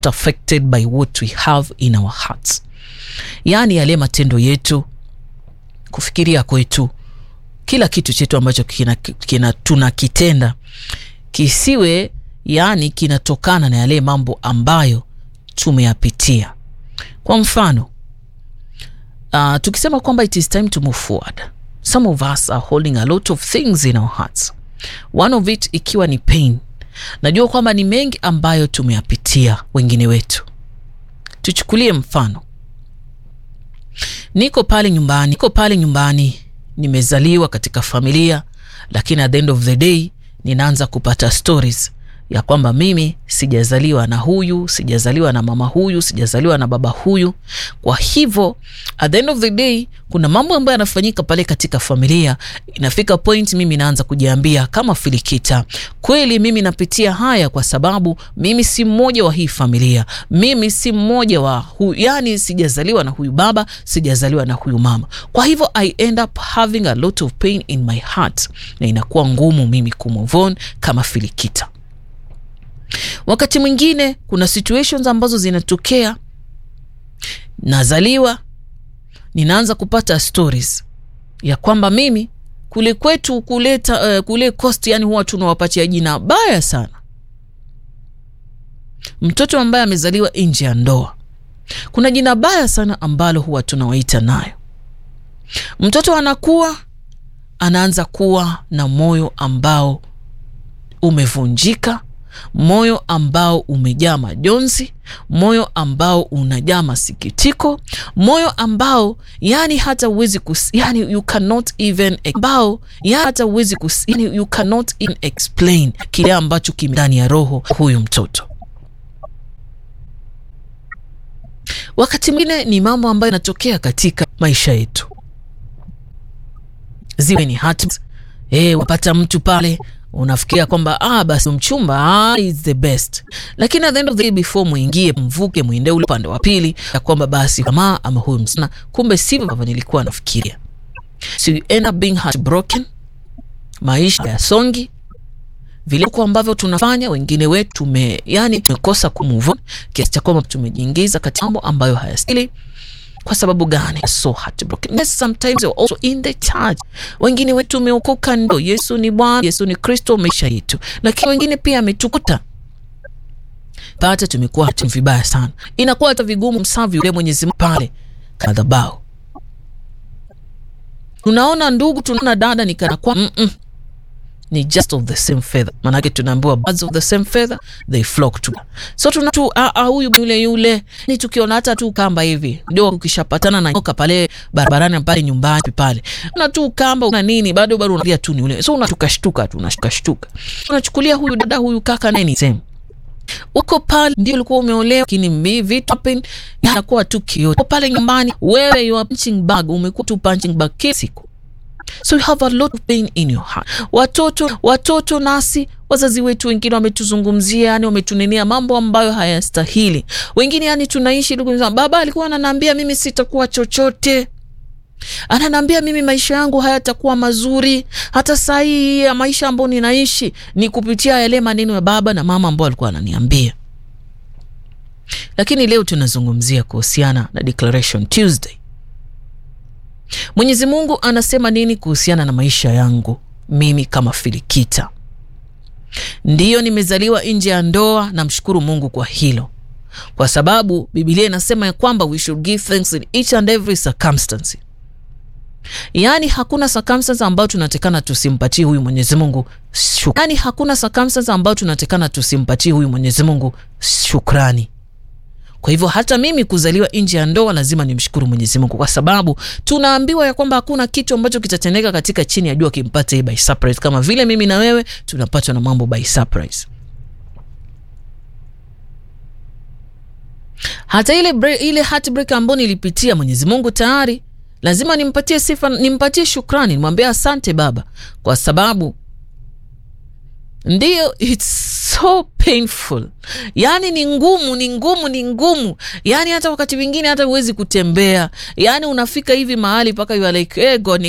affected by what we have in our hearts, yaani yale matendo yetu, kufikiria kwetu, kila kitu chetu ambacho kina, kina tunakitenda kisiwe yaani kinatokana na yale mambo ambayo tumeyapitia. Kwa mfano uh, tukisema kwamba it is time to move forward, some of us are holding a lot of things in our hearts, one of it ikiwa ni pain. Najua kwamba ni mengi ambayo tumeyapitia wengine wetu. Tuchukulie mfano, niko pale nyumbani, niko pale nyumbani, nimezaliwa katika familia, lakini at the end of the day ninaanza kupata stories ya kwamba mimi sijazaliwa na huyu, sijazaliwa na mama huyu, sijazaliwa na baba huyu. Kwa hivyo at the end of the day kuna mambo ambayo yanafanyika pale katika familia. Inafika point mimi naanza kujiambia kama Filikita, kweli mimi napitia haya kwa sababu mimi si mmoja wa hii familia, mimi si mmoja wa huyu, yani sijazaliwa na huyu baba, sijazaliwa na huyu mama. Kwa hivyo I end up having a lot of pain in my heart, na inakuwa ngumu mimi kumove on kama Filikita. Wakati mwingine kuna situations ambazo zinatokea, nazaliwa, ninaanza kupata stories ya kwamba mimi kule kwetu kuleta uh, kule coast, yani huwa tunawapatia jina baya sana mtoto ambaye amezaliwa nje ya ndoa. Kuna jina baya sana ambalo huwa tunawaita nayo. Mtoto anakuwa anaanza kuwa na moyo ambao umevunjika moyo ambao umejaa majonzi, moyo ambao unajaa masikitiko, moyo ambao yani hata uwezi kus, yani you cannot even ambao yani hata uwezi kus, yani you cannot even explain kile ambacho kime ndani ya roho huyu mtoto. Wakati mwingine ni mambo ambayo yanatokea katika maisha yetu, ziwe ni hati eh, wapata mtu pale unafikiria kwamba ah, basi mchumba ah, is the best, lakini at the end of the day before muingie mvuke mwende ule upande wa pili ya kwamba basi kama ama huyu msichana, kumbe sivyo ambavyo nilikuwa nafikiria. So you end up being heartbroken, maisha ya songi vile kwa ambavyo tunafanya wengine wetu tume, yani tumekosa kumove on kiasi cha kwamba tumejiingiza katika mambo ambayo hayastahili. Kwa sababu gani? So heartbroken. Yes, sometimes you're also in the church. Wengine wetu umeokoka, ndo Yesu ni Bwana, Yesu ni Kristo maisha yetu, lakini wengine pia ametukuta pata, tumekuwa hata vibaya sana, inakuwa hata vigumu msavi yule Mwenyezi Mungu pale madhabahu. Tunaona ndugu, tunaona dada, ni kana kwa mm -mm. Ni just of the same feather, maanake tunaambiwa birds of the same feather they flock together. So tuna tu a huyu yule yule, ni tukiona hata tu kamba hivi ndio, ukishapatana na nyoka pale barabarani pale nyumbani pale, una tu kamba una nini, bado bado unalia tu ni yule, so unatukashtuka tu unashtukashtuka, unachukulia huyu dada huyu kaka naye ni same uko pale ndio ulikuwa umeolewa, lakini vitu happen yanakuwa tu kioto pale nyumbani. Wewe you are punching bag, umekuwa tu punching bag kila siku So you have a lot of pain in your heart. Watoto watoto nasi wazazi wetu wengine wametuzungumzia, yani wametunenea mambo ambayo hayastahili. Wengine yani tunaishi baba alikuwa ananiambia mimi sitakuwa chochote, ananiambia mimi maisha yangu hayatakuwa mazuri. Hata saa hii ya maisha ambayo ninaishi ni kupitia yale maneno ya baba na mama ambao alikuwa ananiambia. Lakini leo tunazungumzia kuhusiana na Declaration Tuesday. Mwenyezi Mungu anasema nini kuhusiana na maisha yangu mimi kama Filikita? Ndiyo, nimezaliwa nje ya ndoa, namshukuru Mungu kwa hilo, kwa sababu Biblia inasema ya kwamba we should give thanks in each and every circumstance. Yaani hakuna circumstance ambayo tunatekana tusimpatie huyu Mwenyezi Mungu shukrani. Yaani hakuna circumstance ambayo tunatekana tusimpatie huyu Mwenyezi Mungu shukrani. Kwa hivyo hata mimi kuzaliwa nje ya ndoa lazima nimshukuru Mwenyezi Mungu, kwa sababu tunaambiwa ya kwamba hakuna kitu ambacho kitatendeka katika chini ya jua kimpate hii by surprise, kama vile mimi na wewe tunapatwa na mambo by surprise. Hata ile break, ile heartbreak ambayo nilipitia, Mwenyezi Mungu tayari lazima nimpatie sifa, nimpatie shukrani, nimwambie asante Baba, kwa sababu Ndiyo, it's so painful, yaani ni ngumu, ni ngumu, ni ngumu, yaani hata wakati mwingine hata huwezi kutembea, yaani unafika hivi mahali mpaka you are like, hey God,